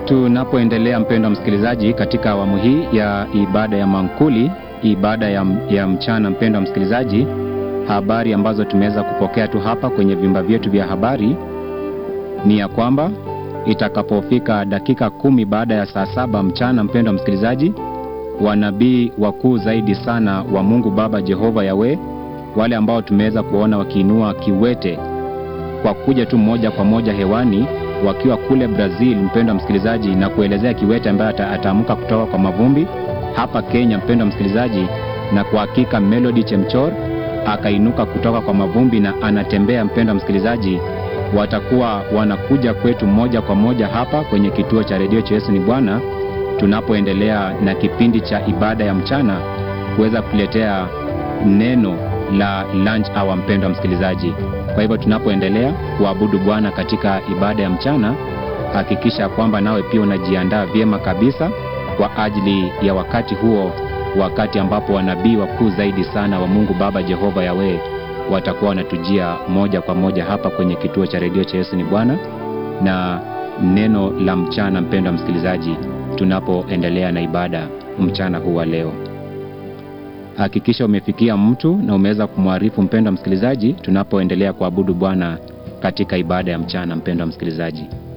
Tunapoendelea mpendwa msikilizaji, katika awamu hii ya ibada ya mankuli, ibada ya, ya mchana, mpendwa msikilizaji, habari ambazo tumeweza kupokea tu hapa kwenye vyumba vyetu vya habari ni ya kwamba itakapofika dakika kumi baada ya saa saba mchana, mpendwa msikilizaji, wanabii wakuu zaidi sana wa Mungu Baba Jehova Yawe, wale ambao tumeweza kuona wakiinua kiwete kwa kuja tu moja kwa moja hewani wakiwa kule Brazil, mpendwa msikilizaji, na kuelezea kiwete ambaye ataamka kutoka kwa mavumbi hapa Kenya, mpendwa msikilizaji, na kwa hakika Melody Chemchor akainuka kutoka kwa mavumbi na anatembea, mpendwa msikilizaji, watakuwa wanakuja kwetu moja kwa moja hapa kwenye kituo cha redio cha Yesu ni Bwana, tunapoendelea na kipindi cha ibada ya mchana kuweza kuletea neno la lunch hour, mpendwa msikilizaji. Kwa hivyo tunapoendelea kuabudu Bwana katika ibada ya mchana, hakikisha kwamba nawe pia unajiandaa vyema kabisa kwa ajili ya wakati huo, wakati ambapo wanabii wakuu zaidi sana wa Mungu Baba Jehova Yawe watakuwa wanatujia moja kwa moja hapa kwenye kituo cha redio cha Yesu ni Bwana na neno la mchana, mpendwa msikilizaji, tunapoendelea na ibada mchana huu wa leo. Hakikisha umefikia mtu na umeweza kumwarifu mpendwa msikilizaji, tunapoendelea kuabudu Bwana katika ibada ya mchana. Mpendwa msikilizaji,